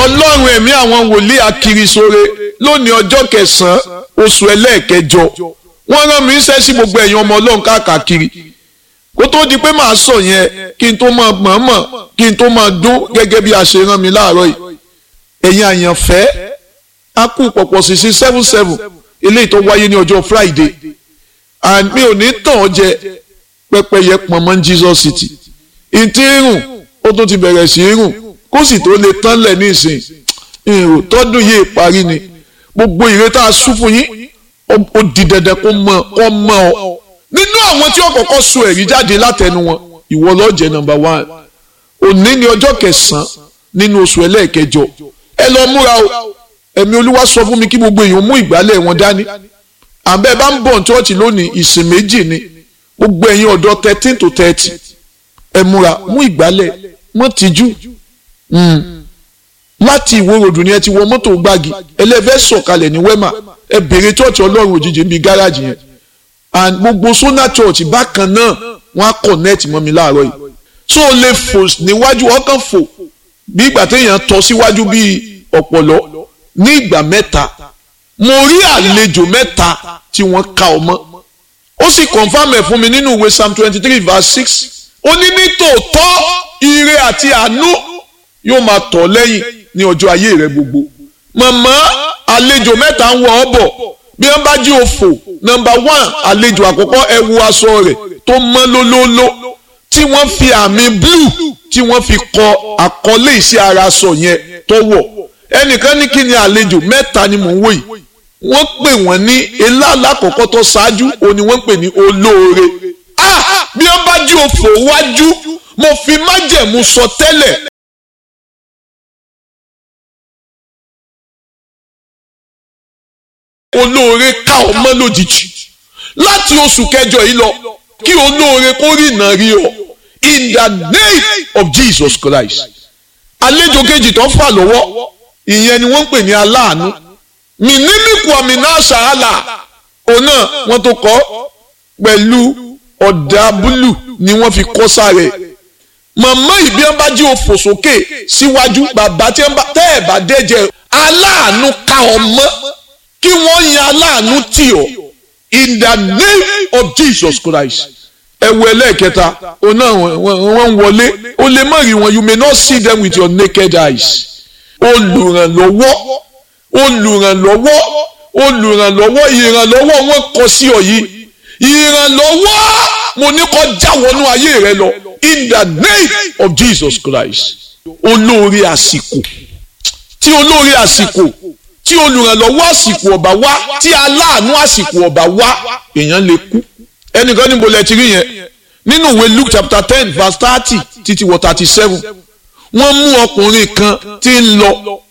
ọlọ́run ẹ̀mí àwọn wòlíì akirisore lónìí ọjọ́ kẹsàn-án oṣù ẹlẹ́ẹ̀kẹjọ wọ́n rán mi iṣẹ́ sí gbogbo ẹ̀yin ọmọ ọlọ́run káàkiri kó tó di pé màá sọ yẹn kí n tó máa mọ̀ọ́mọ̀ kí n tó máa dún gẹ́gẹ́ bí a ṣe rán mi láàárọ̀ yìí ẹ̀yin àyànfẹ́ a kú pọ̀pọ̀ sí sí seven seven eléyìí tó wáyé ní ọjọ́ Friday and mi ò ní tàn ọ́ jẹ pẹ́pẹ́yẹ pọ̀nmọ́ Jesus City ìtì irun ó tún ti bẹ̀rẹ̀ sí irun kó sì tó lè tán lẹ̀ nísìn ìrò tọ́dún yìí parí ni gbogbo ìrètà sún fún yín ó di dandan kó mọ kó mọ ọ nínú àwọn tí ó kọ́kọ́ sọ ẹ̀rí jáde látẹnu wọn ìwọ ló jẹ́ number one òní ni ọjọ́ kẹsàn-án nínú oṣù ẹlẹ́ẹ̀kẹjọ ẹ lọ múra o ẹ̀mí olúwa sọ fún mi kí gbogbo èèyàn mú ìgbálẹ̀ wọn dání àbẹ́ bá ń bọ̀ ní chọ́ọ̀chì lónìí ìsìn méjì ni gbogbo ẹ̀yin ọ̀dọ́ thirteen to thirty ẹ múra mú ìgbálẹ̀ mọ́ tìjú láti ìwó ròdù ni ẹ ti wọ mọ́tò gbági ẹlẹ́fẹ́ sọ̀kalẹ̀ ní wẹ́mà ẹ bèrè chọ́ọ̀chì ọlọ́run òjijì níbi gáràjì yẹn and gbogbo sona church bákan náà wọ́n á connect mọ́ mi láàárọ̀ yìí so o lè fò níwájú ọkàn fò bí ìgbà téèyàn tọ́ síwájú bíi ọ̀pọ̀lọ́ ní ìgbà mẹ́ta mo rí àlejò mẹ́ta tí wọ́n ka ọmọ ó sì confam ẹ̀ fún mi nínú ìwé psalm twenty three verse six ó ní ní tòótọ́ ire àti àánú yóò máa tọ̀ lẹ́yìn ní ọjọ́ ayé rẹ gbogbo màmá àlejò mẹ́ta ń wọ ọ́ bọ̀ bí wọ́n bá jí òfò nọ́mbà one àlejò àkọ́kọ́ ẹ wo aṣọ rẹ̀ tó mọ́ lólóóló tí wọ́n fi àmì blue tí wọ́n fi kọ àkọlé iṣẹ́ ara aṣọ yẹn tó wọ̀ ẹnìkan ní kí ni àlejò mẹ́ta ni mò ń wò yìí wọ́n pè wọ́n ní ilá alákọ̀ọ́kọ́ tó ṣáájú òun ni wọ́n pè ní olóore ah bí wọ́n bá jí òfò wájú mo fi májẹ̀mú sọ tẹ́lẹ̀ olóore ká ọmọ lójijì láti oṣù kẹjọ yìí lọ kí olóore kó rí iná rí ọ in the name of Jesus Christ àlejò kejì tó fà lọ́wọ́ ìyẹn ni wọ́n ń pè ní aláàánú mìnímìkù àmìnà ṣàhálà òun náà wọ́n tó kọ́ pẹ̀lú ọ̀dà búlù ni wọ́n fi kọ́ sáré màmá ìbí ẹ̀ bá jí òfò sókè síwájú bàbá tí ẹ̀ bá dẹ́jẹ́ aláàánú ká ọmọ kí wọ́n yan aláàánú tì ọ́ in the name of Jesus Christ ẹ̀wù ẹlẹ́ẹ̀kẹta òun náà wọ́n ń wọlé o lè má rí wọn you may not see them with your naked eyes olùrànlọ́wọ́ olùrànlọ́wọ́ olùrànlọ́wọ́ ìrànlọ́wọ́ wọn kọ sí ọ yìí ìrànlọ́wọ́ mo ní kó já wọnú ayé rẹ lọ in the name of Jesus Christ olóore àsìkò tí olóore àsìkò tí olùrànlọ́wọ́ àsìkò ọ̀bà wá tí aláàánú àsìkò ọ̀bà wá èèyàn lè kú ẹnìkan níbo lẹ ti rí yẹn nínú ìwé Luke chapter ten verse thirty títí wọ thirty seven wọ́n mú ọkùnrin kan tí ń lọ